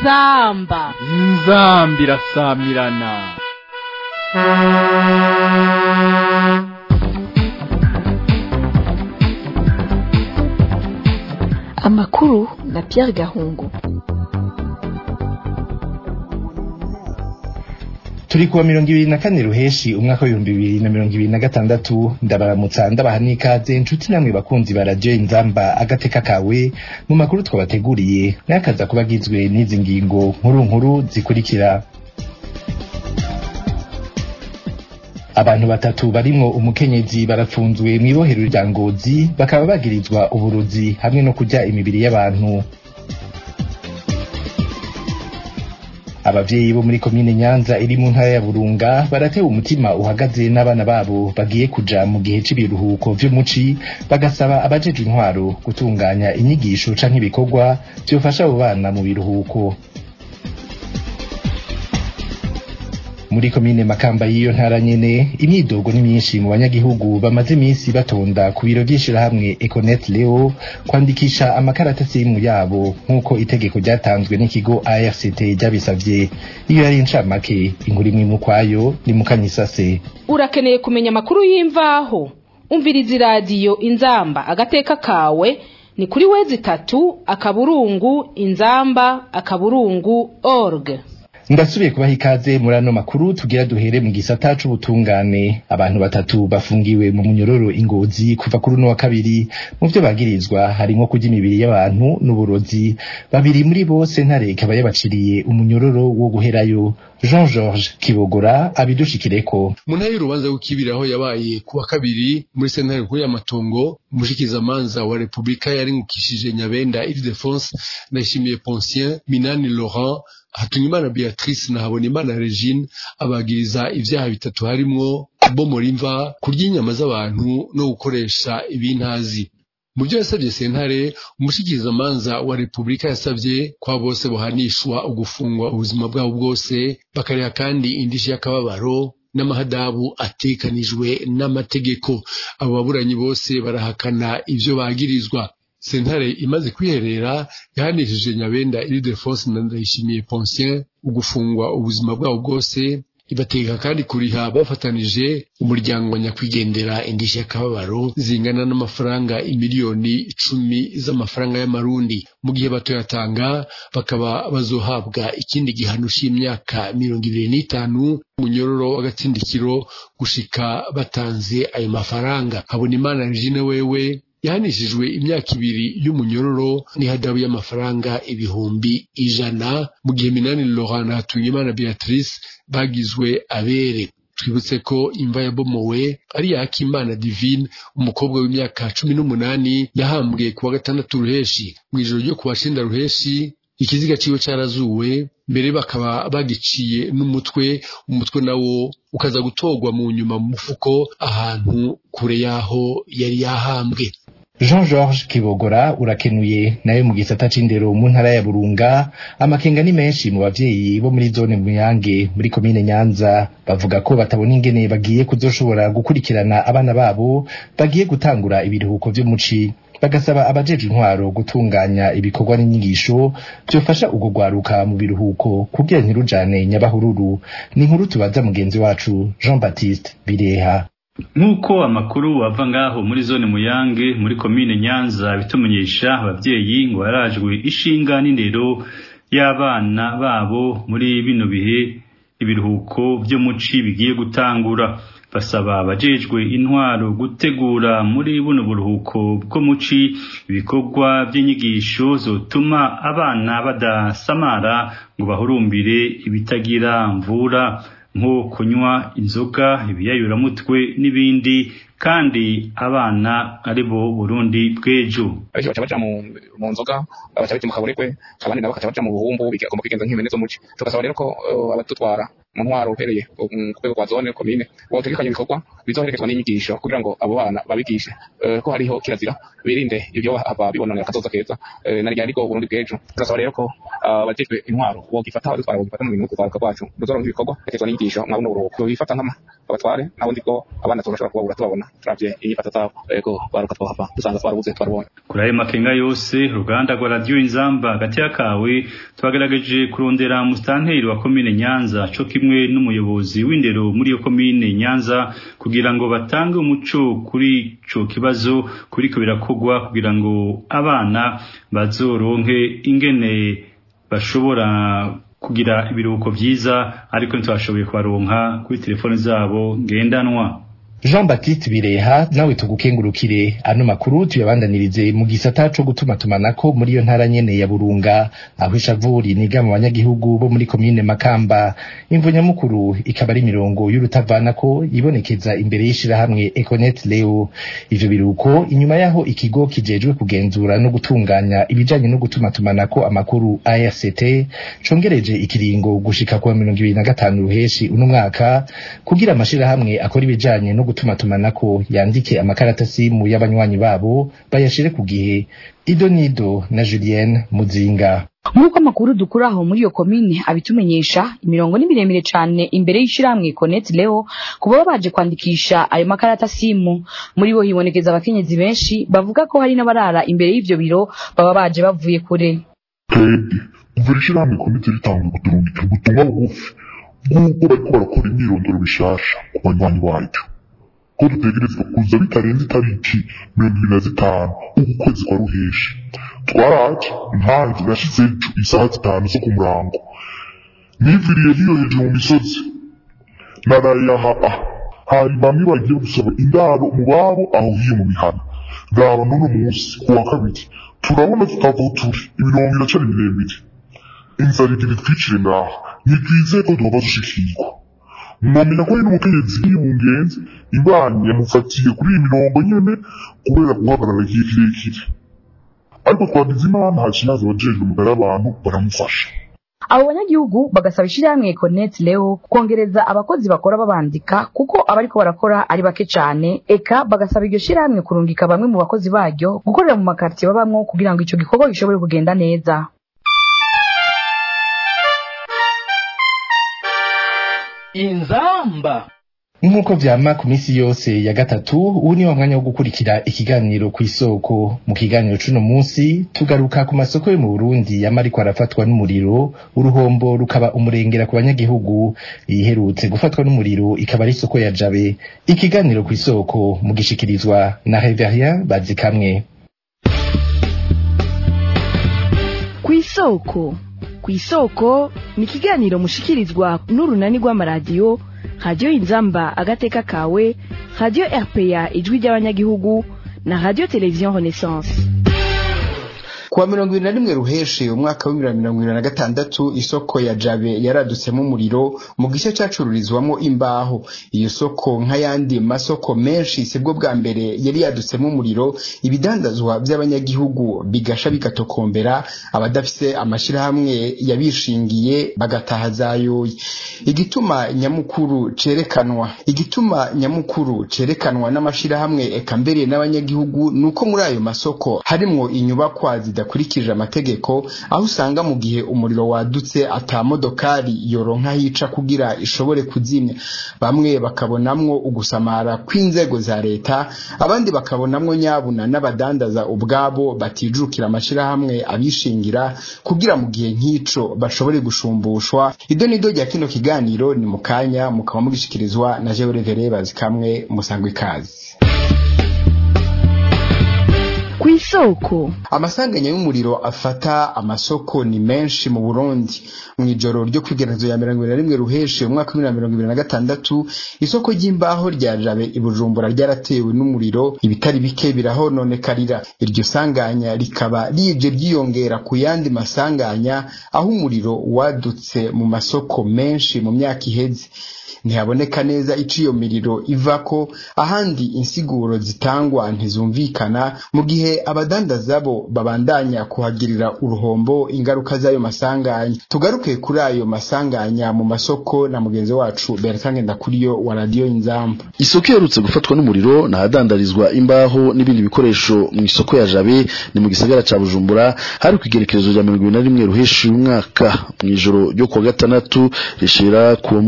inzamba inzambi irasamirana amakuru na Pierre Gahungu turi kuwa mirongo ibiri na kane ruheshi umwaka w'ibihumbi bibiri na mirongo ibiri na gatandatu ndabaramutsa ndabaha n'ikaze inshuti namwe bakunzi ba radiyo inzamba agateka kawe mu makuru twabateguriye n'akaza kuba agizwe n'izi ngingo nkuru nkuru zikurikira abantu batatu barimwo umukenyezi barapfunzwe mw'ibohero rya ngozi bakaba bagirizwa uburozi hamwe no kurya imibiri y'abantu abavyeyi bo muri komine nyanza iri mu ntara ya burunga baratewe umutima uhagaze n'abana babo bagiye kuja mu gihe c'ibiruhuko vy'umuci bagasaba abajejwe intwaro gutunganya inyigisho canke ibikorwa vyofasha abo bana mu biruhuko muri komine makamba y'iyo ntara nyene imyidogo ni myinshi mu banyagihugu bamaze iminsi batonda ku biro vy'ishirahamwe econet leo kwandikisha amakaratasi mu yabo nk'uko itegeko ryatanzwe n'ikigo arct ryabisavye iyo yari incamake inkuru imwe mu kwayo ni mukanyisase urakeneye kumenya amakuru y'imvaho umviriza iradiyo inzamba agateka kawe ni kuri wezi itatu akaburungu inzamba akaburungu org ndasubiye kubaha ikaze muri ano makuru tugira duhere mu gisata c'ubutungane abantu batatu bafungiwe mu munyororo ingozi kuva kuri uno wa kabiri mu vyo bagirizwa harimwo kurya imibiri y'abantu n'uburozi babiri muri bo sentare ikaba yabaciriye umunyororo wo guherayo jean georges kibogora abidushikireko mu ntara y'urubanza rw'ikibiri aho yabaye ku wa kabiri muri sentare nkuru y'amatongo umushikizamanza wa repubulika yaringukishije nyabenda ildefonse ndayishimiye poncien minani laurent Hatunyimana Beatrice na Habonimana Regine abagiriza ivyaha bitatu harimwo kubomora imva kurya inyama z'abantu no gukoresha ibintazi mu byo yasabye sentare umushikizamanza wa repubulika yasabye kwa bose bohanishwa ugufungwa ubuzima bwabo bwose bakariha kandi indishi y'akababaro n'amahadabu atekanijwe n'amategeko abo baburanyi bose barahakana ivyo bagirizwa sentare imaze kwiherera yahanishije nyabenda iridefonse na ndayishimiye poncien ugufungwa ubuzima bwabo bwose ibateka kandi kuriha bafatanije umuryango wa nyakwigendera indishyi y'akababaro zingana n'amafaranga imiliyoni icumi z'amafaranga y'amarundi mu gihe batoyatanga bakaba bazohabwa ikindi gihano c'imyaka mirongo ibiri n'itanu munyororo w'agatsindikiro gushika batanze ayo mafaranga habonimana regine wewe yahanishijwe imyaka ibiri y'umunyororo n'ihadabu y'amafaranga ibihumbi ijana mu gihe minani laurent na hatungimana beatrice bagizwe abere twibutse ko imva yabomowe ari ya Akimana Divine umukobwa w'imyaka cumi n'umunani yahambwe ku wa gatandatu ruheshi mu ijoro ryo ku wa cenda ruheshi ikiziga ciwe carazuwe mbere bakaba bagiciye n'umutwe umutwe nawo ukaza gutorwa mu nyuma mu mufuko ahantu kure yaho yari yahambwe jean georges kibogora urakenuye nayo mu gisata c'indero mu ntara ya burunga amakenga ni menshi mu bavyeyi bo muri zone muyange muri komine nyanza bavuga ko batabona ingene bagiye kuzoshobora gukurikirana abana babo bagiye gutangura ibiruhuko vy'umuci bagasaba abajeje intwaro gutunganya ibikorwa n'inyigisho vyofasha ugo gwaruka mu biruhuko kugira ntirujane nyabahururu ni inkuru tubaza mugenzi wacu jean baptiste bireha nk'uko amakuru ava ngaho muri zone muyange muri komine nyanza bitumenyesha abavyeyi ngo yarajwe ishinga n'indero y'abana babo muri bino bihe ibiruhuko vy'umuci bigiye gutangura basaba abajejwe intwaro gutegura muri buno buruhuko bwo muci ibikorwa vy'inyigisho zotuma abana badasamara ngo bahurumbire ibitagira mvura nko kunywa inzoga ibiyayuramutwe n'ibindi kandi abana ari bo Burundi bw'ejo abenshi baca baja mu mu nzoga baca baja mu kaburekwe abandi nabo bakaca baja mu buhumbu bigomba kwigenza nk'ibintu zo muci tugasaba rero ko uh, abadutwara mu ntwaro uhereye ku rwego rwa zone komine botegekanya ibikorwa bizoherekezwa n'inyigisho kugira ngo abo bana babigishe uh, ko hariho kirazira birinde ibyo hava bibononera akazoza keza uh, na ryari ko Burundi bw'ejo tugasaba rero ko abajejwe intwaro bogifata abadutwara bogifata mu bintu kuvaruka kwacu ruzoronka ibikorwa herekezwa n'inyigisho mwabona uruhuko bifata nkama abatware nabo ndiko abana tuzashobora kubabura tubabona turavye inyifato zabo ego baruka twahava dusanga twarabuze twarabonye kuri ayo makenga yose uruganda rwa radiyo inzamba hagati y'akawe twagerageje kurondera musitanteri wa komine nyanza co kimwe n'umuyobozi w'indero muri iyo komine nyanza kugira ngo batange umuco kuri ico kibazo kuriko birakogwa kugira ngo abana bazoronke ingene bashobora kugira ibiruhuko vyiza ariko ntitwashoboye kubaronka kuri telefoni zabo ngendanwa Jean Baptiste Bireha nawe tugukengurukire ano makuru tuyabandanirize mu gisata co gutuma tumanako muri iyo ntara nyene ya Burunga aho ishavuri niga mu banyagihugu bo muri komine Makamba imvo nyamukuru ikaba ari mirongo y'urutavanako ibonekeza imbere y'ishirahamwe Econet Leo ivyo biruko inyuma yaho ikigo kijejwe kugenzura no gutunganya ibijanye no gutuma tumanako amakuru ARCT congereje ikiringo gushika kwa 2025 ruheshi uno mwaka kugira amashirahamwe akora ibijanye no gutuma tumanako yandike amakarata simu y'abanywanyi babo bayashire ku gihe Ido Nido na Julienne Muzinga nk'uko amakuru dukura aho muri iyo komine abitumenyesha imirongo ni miremire cane imbere y'ishirahamwe Connect Leo kuba baje kwandikisha ayo makarata simu muri bo hibonekeza abakenyezi benshi bavuga ko hari n'abarara imbere y'ivyo biro baba baje bavuye kure twebwe kuva ishirahamwe komite ritanga kuturungikira ubutumwa bugufi bw'uko bariko barakora imyirondoro bishasha ku banywanyi baryo ko dutegerezwa kuza bitarenze itariki mirongo ibiri na zitanu uku kwezi kwa ruheshi twaraje ntanze nashize ejo isaha zitanu zo ku murango niviriye hiyo hejuru mu misozi narayaha ah hari bamwe bagiye gusaba indaro mu babo aho hiyo mu mihana raba n'uno munsi ku wa kabiri turabona tutava turi imirongo iracari miremire inzara igira itwicire ngaha ntitwizeye ko duhava dushikirwa mwamenya ko ari n'umukenyezi yibungenze imbanyi yamufatiye kuri iyi mirongo nyene kubera guhagarara igihe kirekire ariko twagize imana hakiyaza abajejwe umugara abantu baramufasha abo banyagihugu bagasaba ishirahamwe Connect Leo kongereza abakozi bakora babandika kuko abariko barakora ari bake cane eka bagasaba iryo shirahamwe kurungika bamwe mu bakozi baryo gukorera mu makartier babamwo kugira ngo ico gikorwa gishobore kugenda neza inzamba nk'uko vyama ku misi yose ya gatatu ubu ni wa mwanya wo gukurikira ikiganiro ku isoko mu kiganiro c'uno munsi tugaruka ku masoko yo mu burundi yama ariko arafatwa n'umuriro uruhombo rukaba umurengera ku banyagihugu iherutse gufatwa n'umuriro ikaba ari isoko ya jabe ikiganiro ku isoko mugishikirizwa na reverien bazikamwe ku isoko ku isoko ni ikiganiro mushikirizwa n'urunani rw'amaradiyo radiyo inzamba agateka kawe radiyo rpa ijwi ry'abanyagihugu na radiyo televiziyo renaissance kuwa mirongo ibiri na rimwe ruheshi umwaka w'ibihumbi bibiri na mirongo ibiri na gatandatu isoko ya jabe yaradutsemo umuriro mu gice cyacururizwamo imbaho iyo soko nk'ayandi masoko menshi sibwo bwa mbere yari yadutsemo umuriro ibidandazwa by'abanyagihugu bigasha bigatokombera abadafise amashyirahamwe yabishingiye bagataha zayoye igituma nyamukuru cerekanwa igituma nyamukuru cerekanwa n'amashyirahamwe eka mbere n'abanyagihugu ni uko muri ayo masoko harimwo inyubakwa zidakurikije amategeko aho usanga mu gihe umuriro wadutse atamodokari yoronka hica kugira ishobore kuzimya bamwe bakabonamwo ugusamara kw'inzego za leta abandi bakabonamwo nyabuna n'abadandaza ubwabo batijukira amashirahamwe abishingira kugira mu gihe nk'ico bashobore gushumbushwa ido nido rya kino kiganiro ni mu kanya mukaba mugishikirizwa na jewe revere bazikamwe musangwa ikazi ku isoko amasanganya y'umuriro afata amasoko ni menshi mu burundi mu ijoro ryo kwigerezo ya mirongo ibiri na rimwe ruheshi umwaka w'ibihumbi na mirongo ibiri na gatandatu isoko ry'imbaho rya jabe i bujumbura ryaratewe n'umuriro ibitari bike birahononekarira iryo sanganya rikaba rije ryiyongera ku yandi masanganya aho umuriro wadutse mu masoko menshi mu myaka iheze ntihaboneka neza ico iyo miriro ivako ahandi insiguro zitangwa ntizumvikana mu gihe abadandaza bo babandanya kuhagirira uruhombo ingaruka z'ayo masanganya tugaruke kuri ayo masanganya mu masoko na mugenzi wacu Bertrand Ndakuriyo wa Radio Inzamba isoko iherutse gufatwa n'umuriro nahadandarizwa imbaho n'ibindi bikoresho mu isoko ya Jabe ni mu gisagara ca Bujumbura hari kwigerekerezo rya 2021 ruheshi umwaka mu ijoro ryo kuwa gatandatu rishira ku mungu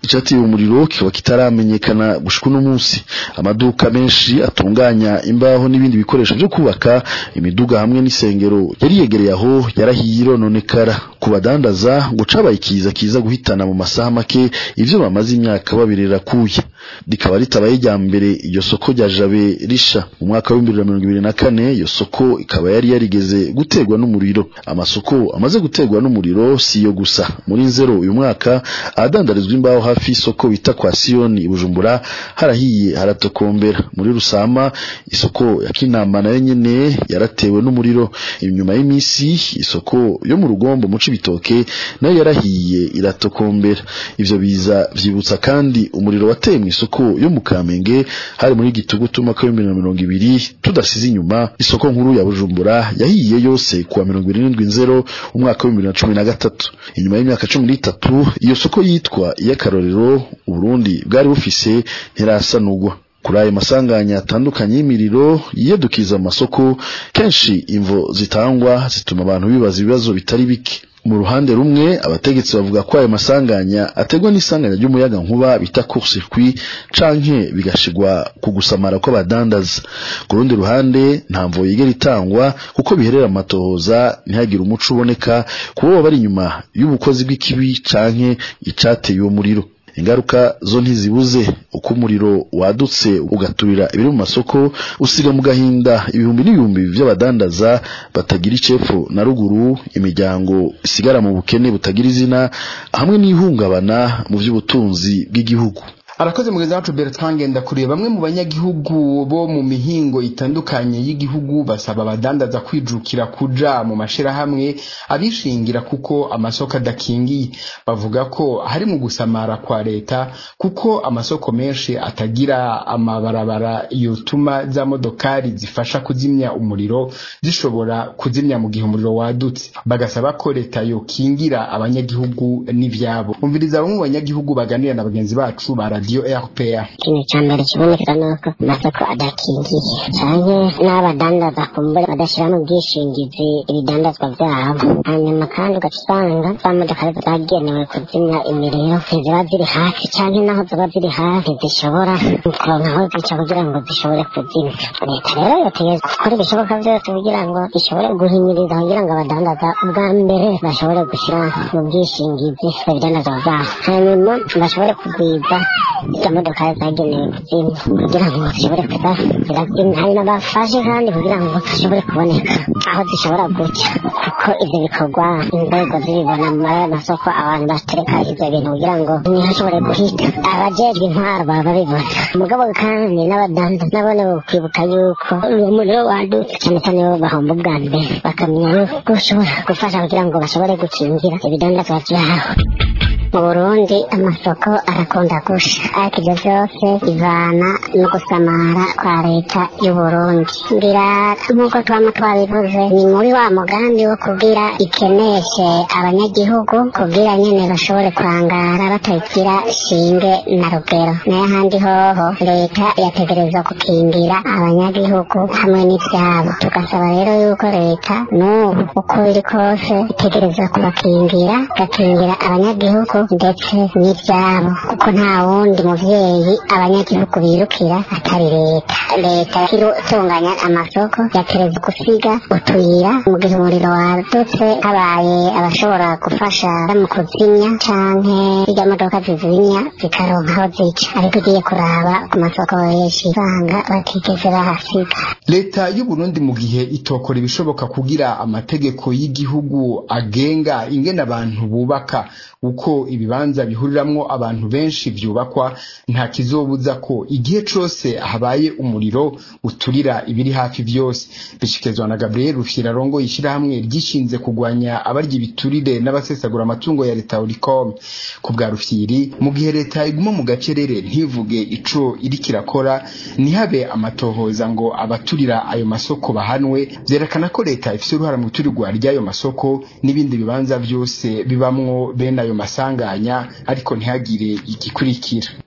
icateye umuriro kikaba kitaramenyekana gushika uno munsi amaduka menshi atunganya imbaho n'ibindi bikoresho vyo kubaka imiduga hamwe n'isengero yari yegereye aho yarahiye irononekara ku badandaza ngo cabaye ikiza kiza guhitana mu masaha make ivyo bamaze imyaka babirira kuya rikaba ritabaye rya mbere iryo soko rya jabe risha mu mwaka w'ibihumbi bibiri na mirongo ibiri na kane iyo soko ikaba yari yarigeze guterwa n'umuriro amasoko amaze guterwa n'umuriro si iyo gusa muri nzero uyu mwaka ahadandarizwa imbaho hafi y'isoko bita kwa siyoni i bujumbura harahiye haratokombera muri rusama isoko ya kinama nayo nyene yaratewe n'umuriro inyuma y'iminsi isoko yo mu rugombo mu cibitoke nayo yarahiye iratokombera ivyo biza vyibutsa kandi umuriro wateye mu isoko yo mu kamenge hari muri gitugutu umwaka w'ibihumbi bibiri na mirongo ibiri tudasize inyuma isoko nkuru ya bujumbura yahiye yose kuwa mirongo ibiri n'indwi nzero umwaka w'ibihumbi bibiri na cumi na gatatu inyuma y'imyaka cumi n'itatu iyo soko yitwa iy'akarorero uburundi bwari bufise ntirasanugwa kuri ayo masanganya atandukanye y'imiriro yiyadukiza amasoko kenshi imvo zitangwa zituma abantu bibaza ibibazo bitari bike mu ruhande rumwe abategetsi bavuga ko ayo masanganya ategwa n'isanganya ry'umuyaga nkuba bita court circuit canke bigashigwa ku gusamara kw'abadandaza ku rundi ruhande nta mvo yigera itangwa kuko biherera amatohoza ntihagire umuco uboneka kubo bari inyuma y'ubukozi bw'ikibi canke icateye uwo muriro ingaruka zo ntizibuze uko umuriro wadutse ugaturira ibiri mu masoko usiga mu gahinda ibihumbi n'ibihumbi by'abadandaza batagira icepfo na ruguru imiryango isigara mu bukene butagira izina hamwe n'ihungabana mu by'ubutunzi bw'igihugu arakoze mugenzi wacu Bertrand Ngendakuriye bamwe mu banyagihugu bo mu mihingo itandukanye y'igihugu basaba abadandaza kwijukira kuja mu mashirahamwe abishingira kuko amasoko adakingiye bavuga ko hari mu gusamara kwa leta kuko amasoko menshi atagira amabarabara yotuma za modokari zifasha kuzimya umuriro zishobora kuzimya mu gihe umuriro wadutse bagasaba ko leta yokingira abanyagihugu n'ivyabo umviriza bamwe mu banyagihugu baganira na bagenzi bacu ba radio RPA ikintu cya mbere kiboneka ni uko amasoko adakingiye canke n'abadandaza kumbure badashiramo ubwishingizi ibidandazwa vyabo hanyuma kandi ugaca usanga za modoka zagenewe kuzimya imiriro ntiziba ziri hafi canke naho ziba ziri hafi zishobora kuronka aho zica kugira ngo zishobore kuzimya leta rero yotegereza gukora ibishoboka vyose kugira ngo ishobore guhimiriza kugira ngo abadandaza ubwa mbere bashobore gushira mu bwishingizi ibidandazwa vyabo hanyuma bashobore kugwiza izo modoka zagenewe kuzimya kugira ngo zishobore kuba zirazimya hari n'abafashe kandi kugira ngo zishobore kuboneka aho zishobora guca kuko ivyo bikorwa inzego zibibona mu masoko abantu batereka ivyo bintu kugira ngo ntihashobore guhita abajejwe intwaro baba babibona mugabo kandi n'abadanza nabone kwibuka yuko uwo muriro wadutse cyane cyane bo bahomba ubwa mbere bakamenya yuko ushobora gufasha kugira ngo bashobore gukingira ibidandazwa vyabo mu burundi amasoko arakunda gusha ariko ibyo byose bivana no gusamara kwa leta y'uburundi ngira nk'uko twama twabivuze ni muri wa mugambi wo kugira ikeneshe abanyagihugu kugira nyene bashobore kwangara batagira shinge na rugero nayo ahandi hoho leta yategerezwa gukingira abanyagihugu hamwe n'ivyabo tugasaba rero yuko leta n'ubu uko biri kose itegerezwa kubakingira igakingira abanyagihugu ndetse n'ibyabo kuko nta wundi muvyeyi abanyagihugu birukira atari leta leta itunganya amasoko yatereza gusiga utuyira mu gihe umuriro wadutse habaye abashobora gufasha mu kuzimya canke irya modoka zizimya zikaronka aho zica ariko ugiye kuraba ku masoko benshi usanga batigeze bahasiga leta y'u Burundi mu gihe itokora ibishoboka kugira amategeko y'igihugu agenga ingene abantu bubaka uko ibibanza bihuriramwo abantu benshi vyubakwa nta kizobuza ko igihe cose habaye umuriro uturira ibiri hafi vyose bishikirizwa na Gabriel Rufyira rongo ishirahamwe ryishinze kugwanya abarya ibiturire n'abasesagura amatungo ya leta Ulicom ku bwa Rufyiri mu gihe leta iguma mu gacerere ntivuge ico iri kirakora nihabe amatohoza ngo abaturira ayo masoko bahanwe vyerekana ko leta ifise uruhara mu iturirwa ry'ayo masoko n'ibindi bibanza vyose bibamwo bene ayo masanganya ariko ntihagire igikurikira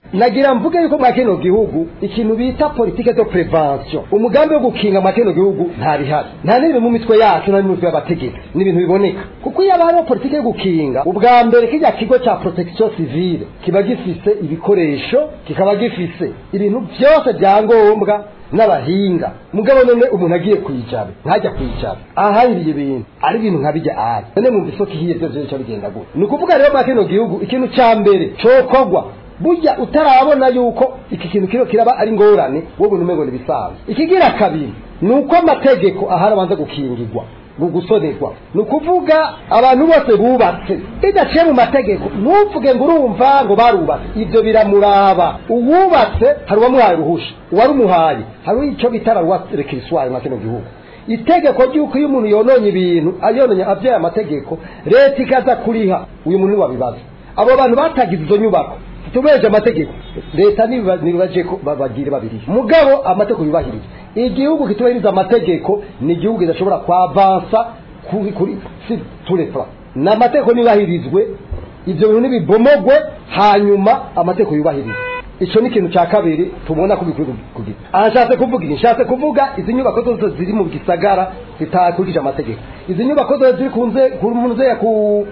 nagira mvuge yuko mwa kino gihugu ikintu bita politike de prevention umugambi wo gukinga mwa kino gihugu nta bihari nta n'ibiri mu mitwe yacu nta n'imitwe y'abategetsi ni ibintu biboneka kuko iyo hariho politike yo gukinga ubwa mbere kijya kigo cya protection civile kiba gifise ibikoresho kikaba gifise ibintu byose bya ngombwa n'abahinga mugabo none umuntu agiye kwicara ntajya kwicara ahahiriye ibintu ari ibintu nka bijya ari none mu isoko ihiye byose bica bigenda gutya ni ukuvuga rero mwa kino gihugu ikintu cya mbere cokorwa burya utarabona yuko iki kintu kiro kiraba ari ngorane wowe umengo ni bisanzwe ikigira kabiri ni uko amategeko ahari abanza gukingirwa mu gusonerwa ni ukuvuga abantu bose bubatse bidaciye mu mategeko ntuvuge ngo urumva ngo barubatse ibyo biramuraba uwubatse hari uwamuhaye uruhusha uwarumuhaye hari icyo bita raruwa rekiriswari mu kino gihugu itegeko ry'uko iyo umuntu yononye ibintu yononye abyaye amategeko leta ikaza kuriha uyu muntu wabibaza abo bantu batagize izo nyubako tubeje amategeko leta nibaje ko bagire babiri mugabo amategeko yubahirije igihugu kitubahiriza amategeko ni igihugu kidashobora kwavansa kuri kuri si turepa na amategeko nibahirizwe ibyo bintu nibibomogwe hanyuma amategeko yubahirizwe icyo ni ikintu cya kabiri tubona ko bikwiye kugira aha nshatse kuvuga iki nshatse kuvuga izi nyubako zose ziri mu gisagara zitakurikije amategeko izi nyubako zose ziri kunze ku muntu ku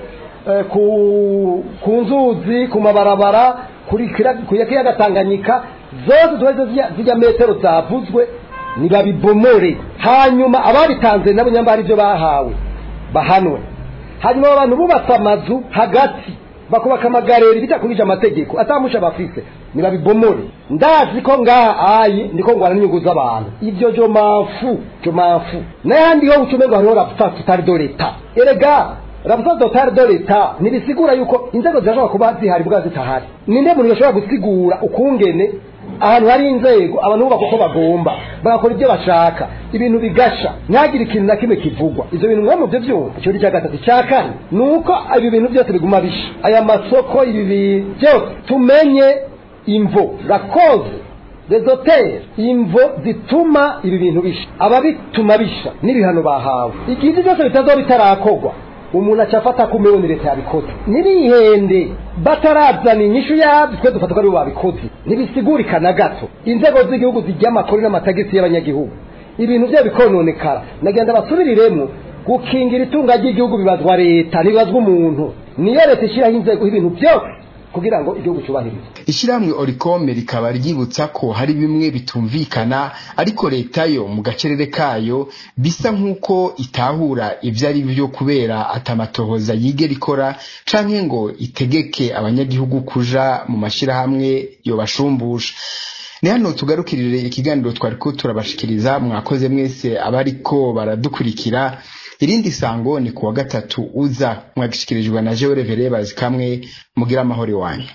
ku ku nzuzi ku mabarabara kuri kiyaga Tanganyika zose zose zijya metero zavuzwe ntibabibomore hanyuma ababitanze nabo nyamba ibyo bahawe bahanwe hanyuma abantu bubatse amazu hagati bakubaka amagareri bitakurije amategeko atamusha bafise ntibabibomore ndazi ko ngaha ayi ndiko ngwana n'inyungu z'abantu ibyo jo mafu jo mafu n'ayandi ho ucumengo hariho rapfa tutari do leta erega rapfa tutari do leta ntibisigura yuko inzego zirashobora kuba zihari bwa zitahari ninde muntu yashobora gusigura ukungene ahantu hari inzego abantu bubaka uko bagomba bagakora ibyo bashaka ibintu bigasha ntihagire ikintu na kimwe kivugwa ibyo bintu mwe mu byo byumva icyo cya gatatu cya kane ni uko ibi bintu byose biguma bisha aya masoko ibi bintu byose tumenye imvo rakoze rezoteri imvo zituma ibi bintu bisha ababituma bisha n'ibihano bahawe igihe byose bitazoba bitarakorwa umuntu acafata ko umewe ni leta yabikoze nibihende batarazana inyishu yabyo twe dufata ko aribo babikoze ntibisigurika na gato inzego z'igihugu zijya amakuru n'amatagisi y'abanyagihugu ibintu byo bikononekara nagenda basubiriremo gukingira itunga ry'igihugu bibazwa leta ntibibazwa umuntu niyo leta ishyiraho inzego y'ibintu byose kugira ngo igihugu cyubahirize ishyirahamwe orikome rikaba ryibutsa ko hari bimwe bitumvikana ariko leta yo mu gacerere kayo bisa nk'uko itahura ibyo ari byo kubera atamatohoza yigera ikora canke ngo itegeke abanyagihugu kuja mu mashyirahamwe yobashumbusha ni hano tugarukirire ikiganiro twari ko turabashikiriza mwakoze mwese abariko baradukurikira irindi sango ni kuwa gatatu uza mwagishikirijwe na jewe revere bazi kamwe mugira amahoro iwanyu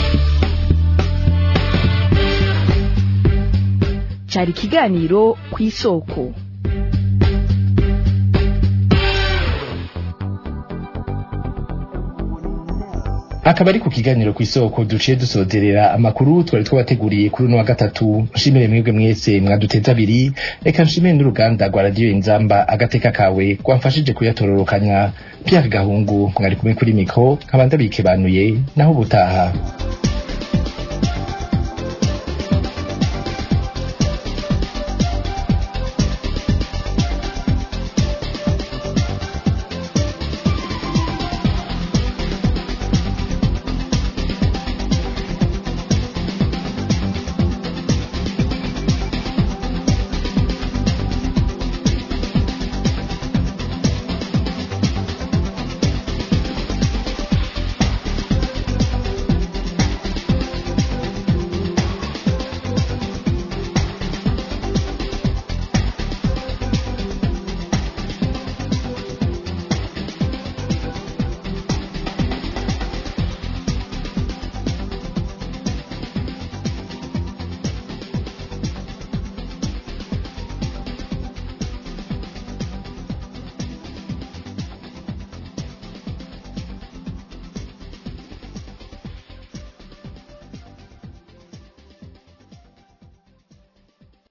cyari ikiganiro ku isoko akaba ari ku kiganiro ku isoko duciye dusozerera amakuru twari twabateguriye kuri uno wa gatatu nshimire mwebwe mwese mwaduteze abiri reka nshimire n'uruganda rwa radiyo inzamba agateka kawe rwamfashije kuyatororokanya Pierre Gahungu mwari kumwe kuri mikro nkaba ndabikebanuye naho ubutaha